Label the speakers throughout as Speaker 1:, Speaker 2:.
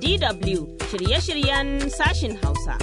Speaker 1: DW shirye-shiryen sashin Hausa.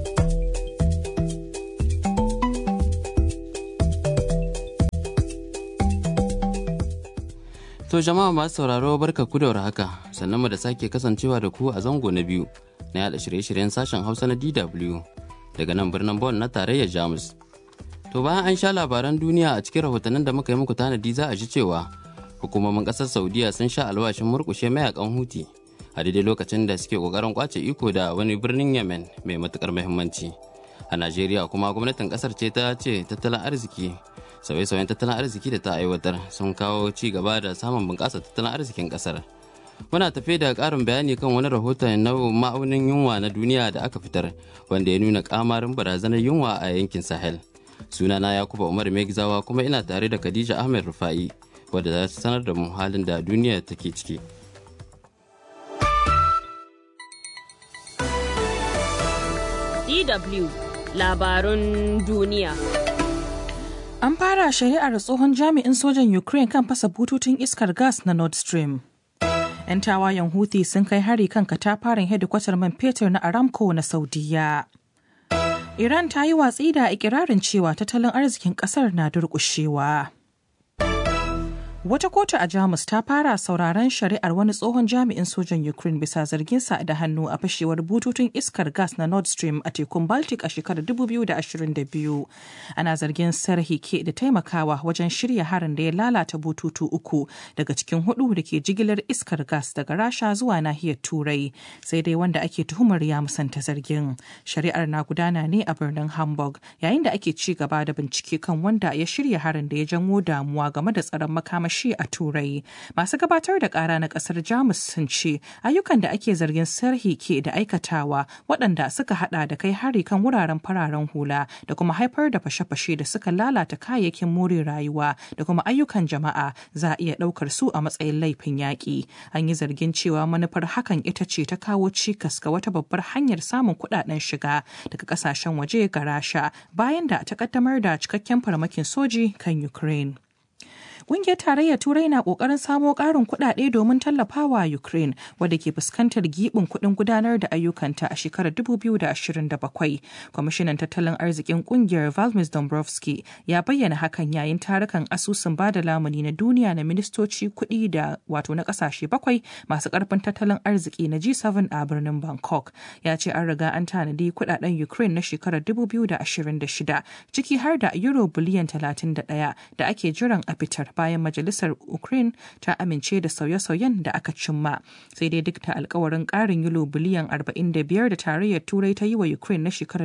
Speaker 2: To jama'a masu sauraro barka ku da haka sannan mu da sake kasancewa da ku a zango na biyu na yada shirye-shiryen sashen Hausa na DW daga nan birnin Bonn na tarayyar Jamus. To bayan an sha labaran duniya a cikin rahotannin da muka yi muku tanadi za a ji cewa hukumomin ƙasar Saudiya sun sha alwashin murƙushe mayakan Huti a daidai lokacin da suke ƙoƙarin kwace iko da wani birnin Yemen mai matuƙar muhimmanci. A Najeriya kuma gwamnatin ƙasar ce ta ce tattalin arziki sauye-sauyen tattalin arziki da ta aiwatar sun kawo ci gaba da samun bunƙasa tattalin arzikin ƙasar. Muna tafe da ƙarin bayani kan wani rahoton na ma'aunin yunwa na duniya da aka fitar wanda ya nuna ƙamarin barazanar yunwa a yankin Sahel. Sunana Yakuba Umar Megzawa kuma ina tare da Khadija Ahmed Rufa'i wadda za ta sanar da mu halin da duniya take ciki.
Speaker 1: DW labarun duniya.
Speaker 3: An fara shari'ar tsohon jami'in sojan Ukraine kan fasa bututun iskar gas na Nord Stream. 'Yan tawayen Houthi sun kai hari kan katafaren hedikwatar man fetur na Aramco na Saudiya. Iran ta yi watsi da ikirarin cewa tattalin arzikin kasar na durƙushewa. Wata kotu a Jamus ta fara sauraron shari'ar wani tsohon jami'in sojan Ukraine bisa zarginsa da hannu a fashewar bututun iskar gas na Nord Stream a tekun Baltic a shekarar 2022. Ana zargin Serhi ke da taimakawa wajen shirya harin da ya lalata bututu uku daga cikin hudu da ke jigilar iskar gas daga Rasha zuwa nahiyar Turai. Sai dai wanda ake tuhumar ya musanta zargin. Shari'ar na gudana ne a birnin Hamburg yayin da ake ci gaba da bincike kan wanda ya shirya harin da ya janwo damuwa game da tsaron makamashi makamashi a turai masu gabatar da kara na kasar jamus sun ce ayyukan da ake zargin sarhi ke da aikatawa waɗanda suka hada da kai hari kan wuraren fararen hula da kuma haifar da fashe-fashe da suka lalata kayayyakin more rayuwa da kuma ayyukan jama'a za a iya ɗaukar su a matsayin laifin yaƙi an yi zargin cewa manufar hakan ita ce ta kawo cikas ga wata babbar hanyar samun kuɗaɗen shiga daga ƙasashen waje ga rasha bayan da ta ƙaddamar da cikakken farmakin soji kan ukraine Ƙungiyar Tarayyar Turai na ƙoƙarin samo ƙarin kuɗaɗe domin tallafawa Ukraine wadda ke fuskantar giɓin kuɗin gudanar da ayyukanta a shekarar 2027. Kwamishinan tattalin arzikin ƙungiyar Valmis Dombrovski ya bayyana hakan yayin tarukan asusun bada lamuni na duniya na ministoci kuɗi da wato na ƙasashe bakwai masu ƙarfin tattalin arziki na G7 a birnin Bangkok. Ya ce an riga an tanadi kuɗaɗen Ukraine na shekarar 2026 ciki har da euro biliyan 31 da ake jiran a fitar bayan majalisar ukraine ta amince da sauye-sauyen da aka cimma sai dai duk da alkawarin karin euro biliyan 45 da tarayyar turai ta yi wa ukraine na shekarar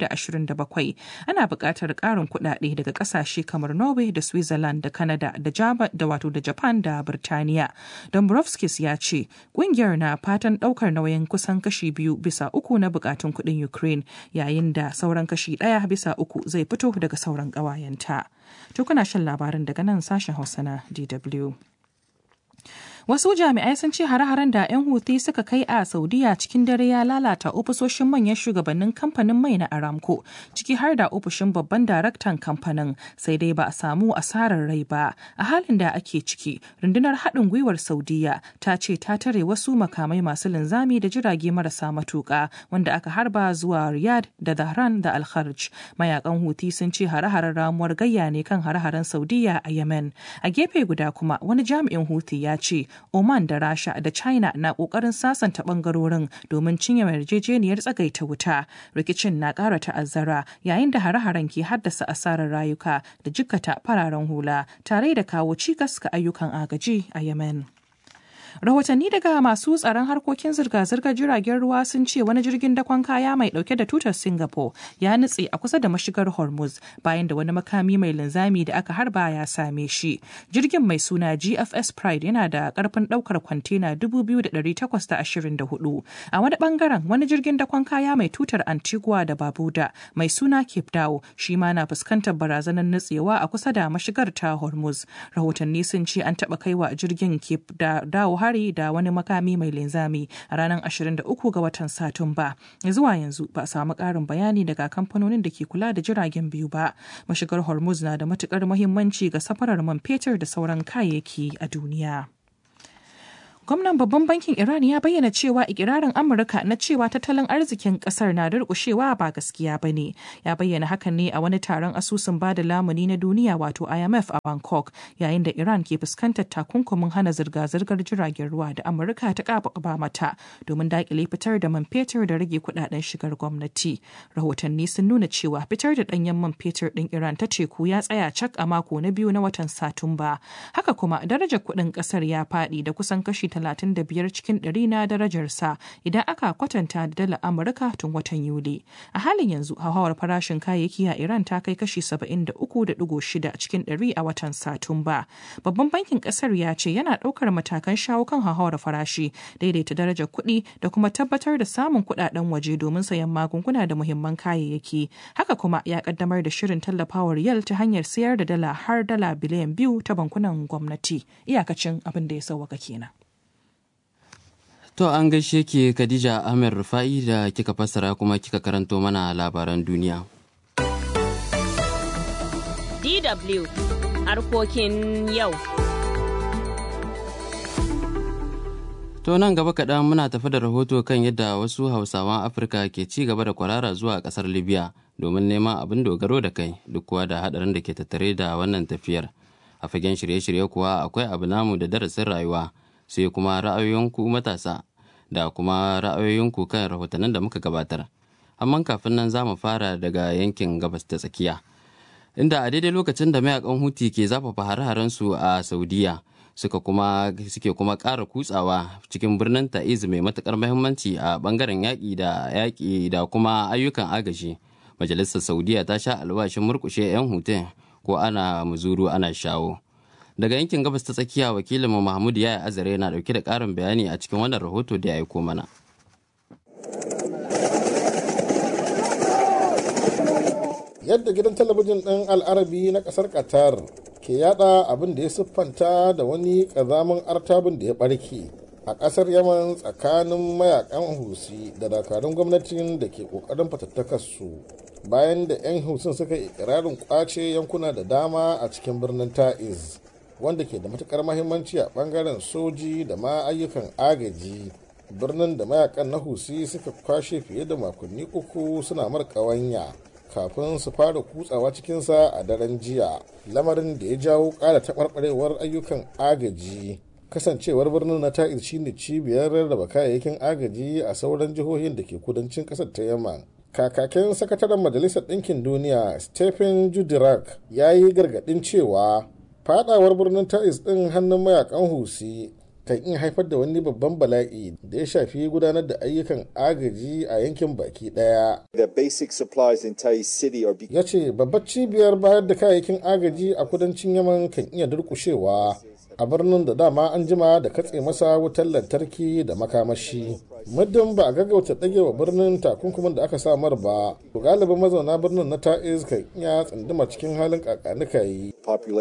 Speaker 3: 2027 ana buƙatar karin kuɗaɗe daga ƙasashe kamar norway da switzerland da canada da da wato da japan da birtaniya dombrovskis ya ce ƙungiyar na fatan ɗaukar nauyin kusan kashi biyu bisa uku na buƙatun kuɗin ukraine yayin da sauran kashi ɗaya bisa uku zai fito daga sauran ƙawayenta. To kuna shan labarin daga nan sashen Hausa na DW. Wasu jami'ai sun ce hare-haren da 'yan Houthi suka kai a Saudiya cikin dare ya lalata ofisoshin manyan shugabannin kamfanin mai na Aramco, ciki har da ofishin babban daraktan kamfanin, sai dai ba a samu asarar rai ba. A halin da ake ciki, rundunar haɗin gwiwar Saudiya ta ce ta tare wasu makamai masu linzami da jirage marasa matuƙa wanda aka harba zuwa Riyadh da Dhahran da Al-Kharj. Mayakan Houthi sun ce hare-haren ramuwar gayya ne kan hare-haren Saudiya a Yemen. A gefe guda kuma wani jami'in Houthi ya ce Oman da Rasha da China na kokarin sasanta bangarorin domin cinye yarjejeniyar tsagaita wuta. Rikicin na ƙara ta'azzara yayin da hare-haren ke haddasa asarar rayuka da jikkata fararen hula tare da kawo cikas ga ayyukan agaji a Yemen. Rahotanni daga masu tsaron harkokin zirga-zirgar jiragen ruwa sun ce wani jirgin dakon kaya mai dauke da tutar Singapore ya nutse a kusa da mashigar Hormuz bayan da wani makami mai linzami da aka harba ya same shi. Jirgin mai suna GFS Pride yana da karfin daukar kwantena 2,824. A wani bangaren wani jirgin dakon kaya mai tutar Antigua da Barbuda mai suna Cape Dao shi ma na fuskantar barazanar nutsewa a kusa da mashigar ta Hormuz. Rahotanni sun ce an taɓa kaiwa jirgin Cape Dao hari da wani makami mai linzami a ranar 23 ga watan Satumba. Zuwa yanzu ba a samu ƙarin bayani daga kamfanonin da ke kula da jiragen biyu ba. Mashigar Hormuz na da matukar muhimmanci ga safarar man fetur da sauran kayayyaki a duniya. Gwamnan babban bankin Iran ya bayyana cewa ikirarin Amurka na cewa tattalin arzikin kasar na durƙushewa ba gaskiya ba ne. Ya bayyana hakan ne a wani taron asusun bada lamuni na duniya wato IMF a Bangkok yayin da Iran ke fuskantar takunkumin hana zirga-zirgar jiragen ruwa da Amurka ta ƙaba mata domin daƙile fitar da man fetur da rage kuɗaɗen shigar gwamnati. Rahotanni sun nuna cewa fitar da ɗanyen man fetur ɗin Iran ta teku ya tsaya cak a mako na biyu na watan Satumba. Haka kuma darajar kuɗin ƙasar ya faɗi da kusan kashi 35 cikin ɗari na darajarsa idan aka kwatanta da dalar Amurka tun watan Yuli. A halin yanzu hauhawar farashin kayayyaki a Iran ta kai kashi 73.6 cikin ɗari a watan Satumba. Babban bankin ƙasar ya ce yana ɗaukar matakan shawo kan hauhawar farashi, daidaita darajar kuɗi da kuma tabbatar da samun kuɗaɗen waje domin sayan magunguna da muhimman kayayyaki. Haka kuma ya ƙaddamar da shirin tallafawar yal ta hanyar sayar da dala har dala biliyan biyu ta bankunan gwamnati. Iyakacin abin da ya sauwaka kenan.
Speaker 2: To an gaishe ke Khadija Ahmed Rufa'i da kika fassara kuma kika karanto mana labaran duniya.
Speaker 1: DW harkokin yau.
Speaker 2: To nan gaba kaɗan muna tafi da rahoto kan yadda wasu hausawan Afirka ke ci gaba da kwarara zuwa ƙasar Libya domin neman abin dogaro da kai duk kuwa da haɗarin da ke tattare da wannan tafiyar. A fagen shirye-shirye kuwa akwai abu namu da darasin rayuwa sai kuma ra'ayoyinku matasa da kuma ra'ayoyinku kan rahotannin da muka gabatar. Amma kafin nan za mu fara daga yankin gabas ta tsakiya. Inda a daidai lokacin da mayakan Huti ke zafafa hare-harensu a Saudiya suka kuma suke kuma ƙara kutsawa cikin birnin Ta'iz mai matukar muhimmanci a bangaren yaƙi da yaƙi da kuma ayyukan agaji. Majalisar Saudiya ta sha alwashin murƙushe 'yan hutun ko ana muzuru ana shawo. daga yankin gabas ta tsakiya wakilinmu mahmud ya azare na dauke da karin bayani a cikin wannan rahoto da ya aiko mana
Speaker 4: yadda gidan talabijin ɗin al'arabi na ƙasar qatar ke yada abin da ya siffanta da wani ƙazamin artabin da ya ɓarke a ƙasar yaman tsakanin mayakan husi da dakarun gwamnatin da ke ƙoƙarin fatattakarsu bayan da 'yan husin suka ikirarin kwace yankuna da dama a cikin birnin ta'iz wanda ke da matukar mahimmanci a bangaren soji da ma ayyukan agaji birnin da mayakan na husi suka kwashe fiye da makonni uku suna markawanya kafin su fara kutsawa cikinsa a daren jiya lamarin da ya jawo ƙara taɓarɓarewar ayyukan agaji kasancewar birnin na ta'iz shine cibiyar rarraba kayayyakin agaji a sauran jihohin da ke kudancin ƙasar ta yamma kakakin sakataren majalisar ɗinkin duniya stephen judirak ya yi gargaɗin cewa fadawar birnin ta'is ɗin hannun mayakan husi kan iya haifar da wani babban bala'i da ya shafi gudanar da ayyukan agaji a yankin baki ɗaya. ya ce babbar cibiyar bayar da kayayyakin agaji a kudancin yaman kan iya durkushewa a birnin da dama an jima da katse masa wutar lantarki da makamashi muddin ba a gaggauta wa birnin takunkumin da aka samar ba to galibin mazauna birnin na ta'iz kan iya tsunduma cikin halin kakanika yi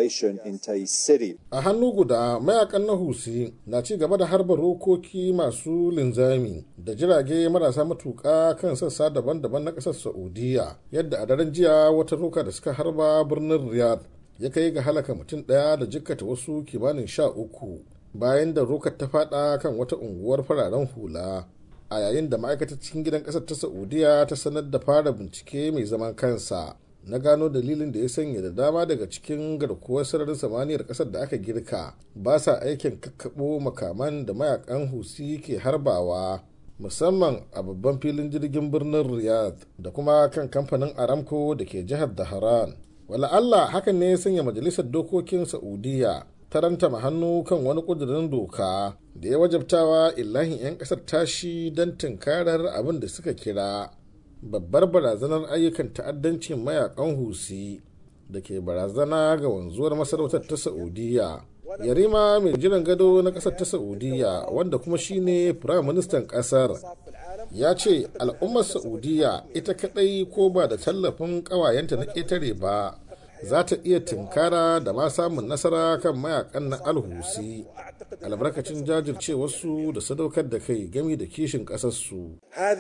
Speaker 4: a hannu guda mayakan na husi na ci gaba da harba rokoki masu linzami da jirage marasa matuka kan sassa daban-daban na ƙasar saudiya yadda a daren jiya wata roka da suka harba birnin riyadh ya kai ga halaka mutum ɗaya da jikkata wasu kimanin sha uku bayan da rokar ta fada kan wata unguwar fararen hula a yayin da ma'aikatar cikin gidan ƙasar ta saudiya ta sanar da fara bincike mai zaman kansa na gano dalilin da ya sanya da dama daga cikin garkuwar sararin samaniyar ƙasar da aka girka ba sa aikin kakkaɓo makaman da mayakan husi ke harbawa musamman a babban filin jirgin birnin riyadh da kuma kan kamfanin aramco da ke jihar daharan wala Allah hakan ne ya sanya majalisar dokokin Saudiya ta rantama hannu kan wani ƙudurin doka da ya wajabtawa illahin 'yan ƙasar tashi don tunkarar abin da suka kira babbar barazanar ayyukan ta'addancin mayakan husi da ke barazana ga wanzuwar masarautar ta Saudiya. Yarima mai jiran gado na ƙasar ta Saudiya wanda kuma shine firayim ministan ƙasar ya ce al'ummar saudiya ita kadai ko ba da tallafin kawayenta na ƙetare ba za ta iya tinkara da ma samun nasara kan mayakan na alhusi albarkacin jajircewarsu da sadaukar da kai gami da kishin ƙasarsu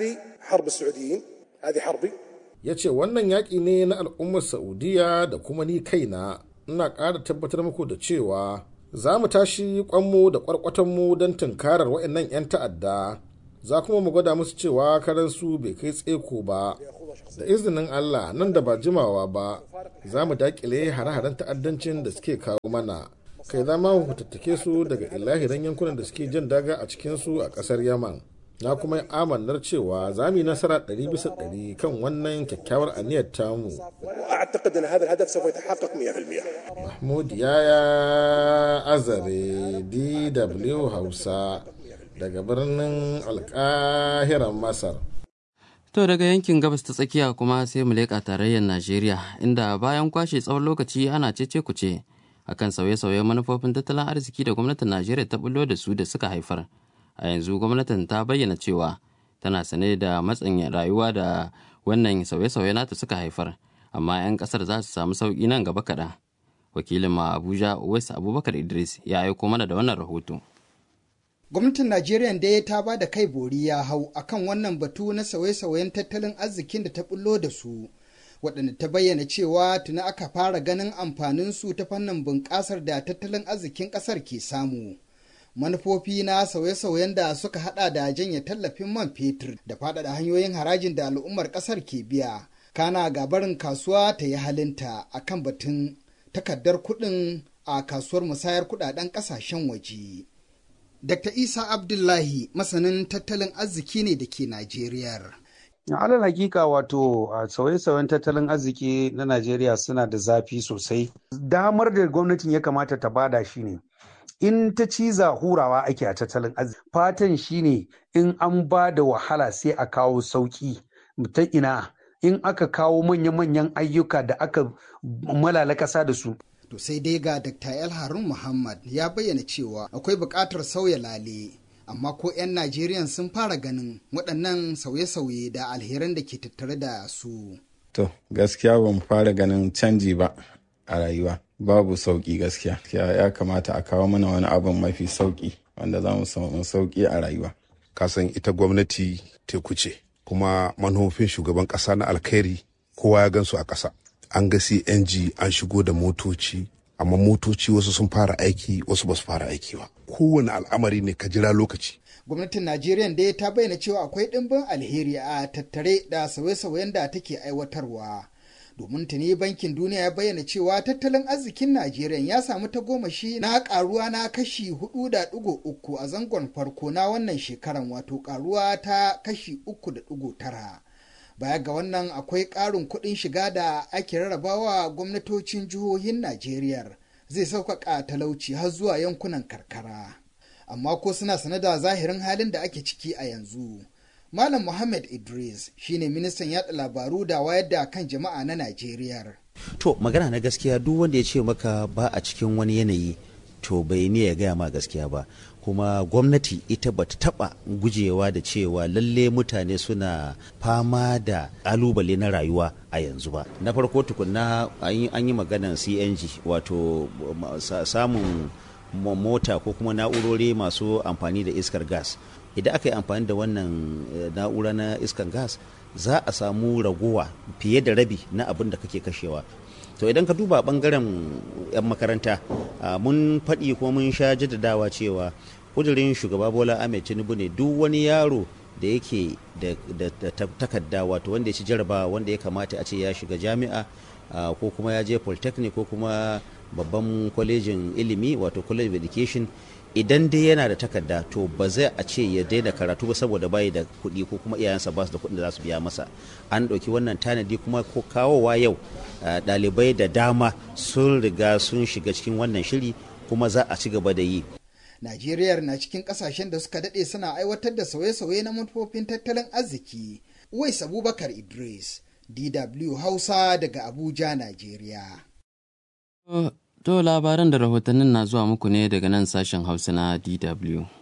Speaker 4: ya ce wannan yaƙi ne na al'ummar saudiya da kuma ni kaina ina ƙara tabbatar muku da cewa za mu tashi kwanmu da kwarkwatonmu don tunkarar waɗannan 'yan ta'adda za kuma mu gwada musu cewa karansu bai kai tseko ba da izinin allah nan da ba jimawa ba za mu dakile hare-haren ta'addancin da suke kawo mana kai za ma hutattake su daga ilahiran yankunan da suke jan daga a cikinsu a ƙasar yaman na kuma yi amannar cewa za mu yi nasara ɗari bisa ɗari kan wannan kyakkyawar aniyar tamu.
Speaker 5: أعتقد أن هذا الهدف سوف يتحقق 100%.
Speaker 4: Mahmud Yaya Azare DW Hausa daga birnin Alƙahiran Masar.
Speaker 2: To daga yankin gabas ta tsakiya kuma sai mu leƙa tarayyar Najeriya inda bayan kwashe tsawon lokaci ana cece kuce akan sauye-sauyen manufofin tattalin arziki da gwamnatin Najeriya ta bullo da su da suka haifar. a yanzu gwamnatin ta bayyana cewa tana sane da matsin rayuwa da wannan sauye-sauye nata suka haifar amma 'yan kasar za su samu sauƙi nan gaba kaɗan wakilin ma abuja uwais abubakar idris ya aiko mana da wannan rahoto
Speaker 6: gwamnatin najeriya da ta ba da kai bori ya hau akan wannan batu na sauye-sauyen tattalin arzikin da ta bullo da su waɗanda ta bayyana cewa tuni aka fara ganin amfanin su ta fannin bunƙasar da tattalin arzikin ƙasar ke samu manufofi na sauye-sauyen da suka hada da janye tallafin man fetur da faɗaɗa hanyoyin harajin da al'ummar ƙasar ke biya kana gabarin kasuwa ta yi halinta a kan batun takardar kuɗin a kasuwar musayar kuɗaɗen ƙasashen waje. Dr. Isa Abdullahi masanin tattalin arziki ne da ke Najeriya.
Speaker 7: alal hakika wato sauye-sauyen tattalin arziki na Najeriya suna da zafi sosai. Damar da gwamnatin ya kamata ta bada shi ne. in ta ciza hurawa ake a tattalin arziki fatan shine in an ba da wahala sai a kawo sauki ta ina in aka kawo manya-manyan ayyuka da aka malala ƙasa da su
Speaker 6: To sai dai ga Dr. El Harun Muhammad ya bayyana cewa akwai buƙatar sauya lale amma ko 'yan Najeriya sun fara ganin waɗannan sauye-sauye da alheran da ke tattare da su.
Speaker 8: To gaskiya ba mu fara ganin canji ba a rayuwa. babu sauki gaskiya ya kamata a kawo mana wani abin mafi sauki wanda za mu samu sauki a rayuwa
Speaker 9: kasan ita gwamnati teku ce kuma manufofin shugaban kasa na alkhairi kowa ya gansu a kasa an ga cng an shigo da motoci amma motoci wasu sun fara aiki wasu ba su fara aiki ba kowane al'amari ne ka jira lokaci
Speaker 6: gwamnatin najeriya da ta bayyana cewa akwai ɗimbin alheri a tattare da sauye-sauyen da take aiwatarwa domin tuni bankin duniya ya bayyana cewa tattalin arzikin najeriya ya samu tagomashi na karuwa na kashi 4.3 a zangon farko na wannan shekaran wato karuwa ta kashi 3.9 baya ga wannan akwai ƙarin kuɗin shiga da ake rarrabawa gwamnatocin jihohin najeriya zai sauƙaƙa talauci har zuwa yankunan karkara amma ko suna sane da zahirin halin da ake ciki a yanzu Malam Muhammad Idris shine ministan yada labaru da wayar da kan jama'a na Najeriya.
Speaker 10: To magana na gaskiya duk wanda ya ce maka ba a cikin wani yanayi to bai ne ya gaya ma gaskiya ba kuma gwamnati ita bata taba gujewa da cewa lalle mutane suna fama da kalubale na rayuwa a yanzu ba na farko tukunna an yi maganan cng wato samun mota ko kuma na'urori masu amfani da iskar gas idan aka yi amfani da wannan na'ura na iskar gas za a samu ragowa fiye da rabi na abin da kake kashewa to idan ka duba bangaren 'yan makaranta mun faɗi ko mun sha jaddadawa cewa kudirin shugaba bola ahmed tinubu ne duk wani yaro da yake da takarda wato wanda ya ci jarabawa wanda ya kamata a ce ya shiga jami'a ko kuma ya je polytechnic ko kuma babban kwalejin ilimi wato college of education idan dai yana da takarda to ba zai a ce ya daina karatu ba saboda bayi da kuɗi ko kuma iyayensa ba su da kuɗin da za su biya masa an ɗauki wannan tanadi kuma ko kawowa yau ɗalibai da dama sun riga sun shiga cikin wannan shiri kuma za a ci gaba da yi
Speaker 6: Najeriya na cikin kasashen da suka daɗe suna aiwatar da sauye-sauye na manufofin tattalin arziki. Uwais Abubakar Idris, DW Hausa daga Abuja, Najeriya.
Speaker 2: To labaran da rahotannin na zuwa muku ne daga nan sashen Hausa na DW.